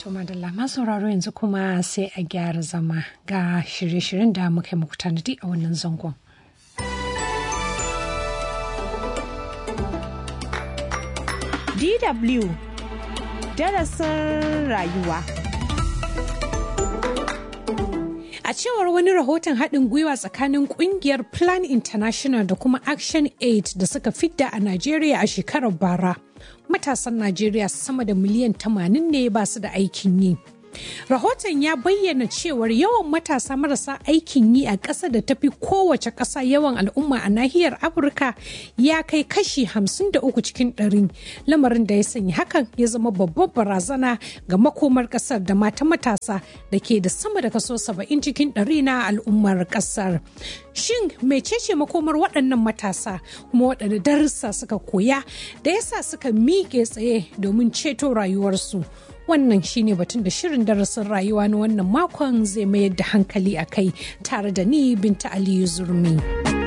To madalla masu sauraro yanzu kuma sai a gyara zama ga shirye-shiryen da muka yi muku tanadi a wannan zangon. DW darasin rayuwa. A cewar wani rahoton haɗin gwiwa tsakanin ƙungiyar Plan International da kuma Action Aid da suka fidda a Najeriya a shekarar bara, matasan Najeriya sama da miliyan 80 ne ba su da aikin yi. Rahoton ya bayyana cewar yawan matasa marasa aikin yi a ƙasa da tafi kowace ƙasa yawan al'umma a nahiyar Afirka ya kai kashi 53 cikin ɗari. Lamarin da ya sanya hakan ya zama babbar barazana ga makomar ƙasar da mata matasa da ke da sama da kaso 70 cikin ɗari na al'ummar ƙasar. Shin mecece makomar waɗannan matasa kuma waɗanda darussa suka koya da yasa suka miƙe tsaye domin ceto rayuwarsu? wannan shine batun da shirin darasin rayuwa na wannan makon zai mayar da hankali a kai tare da ni binta aliyu zurmi.